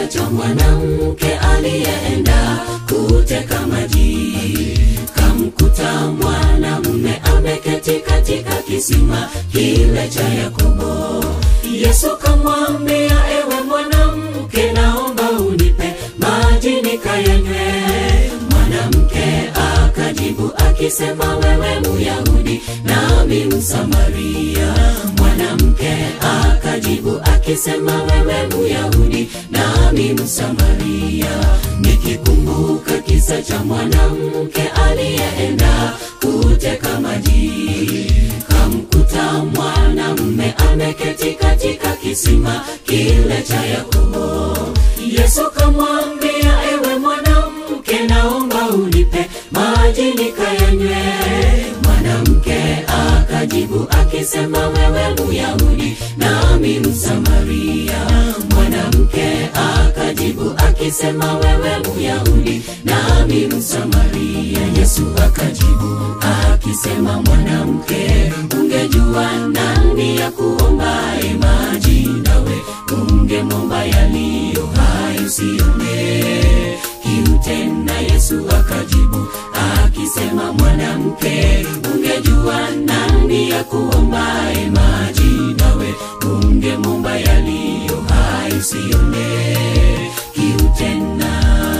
kisa cha mwanamke aliyeenda kuteka maji, kamkuta mwanamume ameketi katika kisima kile cha Yakobo. Yesu kamwambia, ewe mwanamke, naomba unipe maji nikayanywe. Mwanamke akajibu akisema, wewe Myahudi nami Msamaria. Mwanamke akajibu akisema, wewe Myahudi nami Msamaria. Nikikumbuka kisa cha mwanamke aliyeenda kuteka maji, kamkuta mwanamume ameketi katika kisima kile cha Yakobo. Yesu kamwambia, ewe mwanamke, naomba unipe maji nikayanywe. Mwanamke akajibu akisema, wewe Myahudi nami Msamaria. Mwanamke akajibu akisema, wewe Myahudi nami Msamaria. Yesu akajibu akisema, mwanamke, ungejua nani ya kuombaye maji, nawe ungemwomba yaliyo hai, usione kiu tena. Yesu akajibu akisema, mwanamke, ungejua nani ya kuombaye maji, nawe ungemwomba yaliyo hai, usione kiu tena.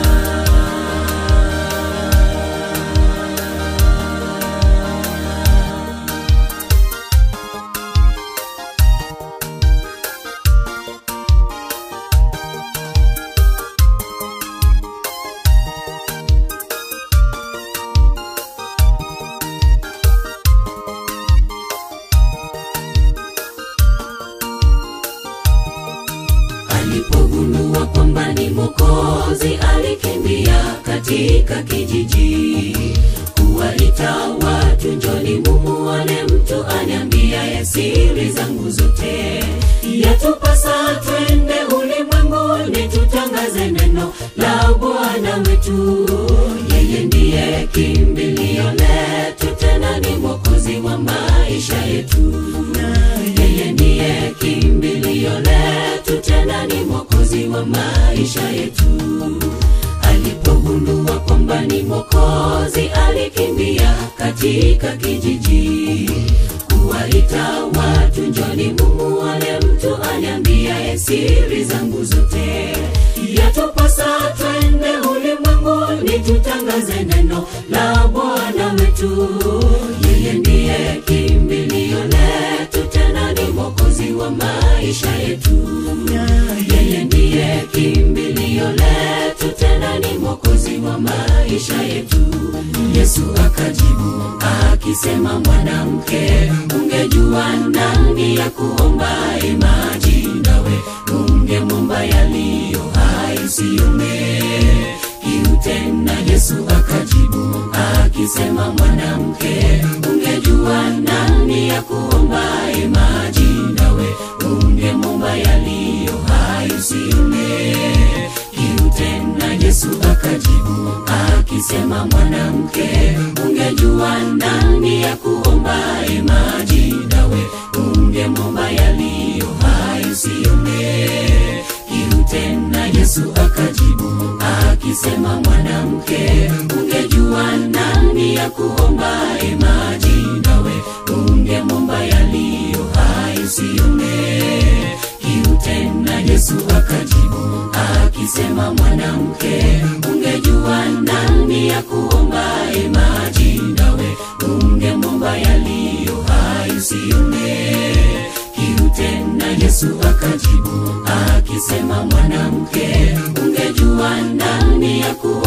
Alipogundua kwamba ni Mwokozi, alikimbia katika kijiji kuwaita watu, njoni mumuone mtu aniambiaye siri zangu zote. Yatupasa twende ulimwenguni, tutangaze neno la Bwana wetu. Yeye ndiye kimbilio letu, tena ni Mwokozi wa maisha yetu. Yeye ndiye kimbilio letu, tena ni Mwokozi wa maisha yetu. Alipogundua kwamba ni Mwokozi, alikimbia katika kijiji kuwaita watu, njoni mumuone mtu aniambiaye siri zangu zote. Yatupasa twende ulimwenguni, tutangaze neno la Bwana wetu. Yeye ndiye kimbilio letu, tena ni Mwokozi wa maisha yetu. Yeye ndiye kimbilio letu, tena ni Mwokozi wa maisha yetu. Yesu akajibu akisema, mwanamke, ungejua nani ya kuombaye maji, nawe ungemwomba yaliyo hai, usione kiu tena. Yesu akajibu akisema, mwanamke, ungejua nani ya kuombaye maji, nawe ungemwomba yaliyo hai, usione kiu tena. Yesu akajibu akisema, mwanamke, ungejua nani ya kuombaye maji, nawe ungemwomba yaliyo hai, usione kiu tena. Yesu akajibu akisema, mwanamke, ungejua nani ya kuombaye maji, nawe ungemwomba yaliyo hai, usione kiu tena. Yesu akajibu akisema, mwanamke, ungejua nani ya kuombaye maji, nawe ungemwomba yaliyo hai, usione kiu tena. Yesu akajibu akisema, mwanamke, ungejua nani ya kuombaye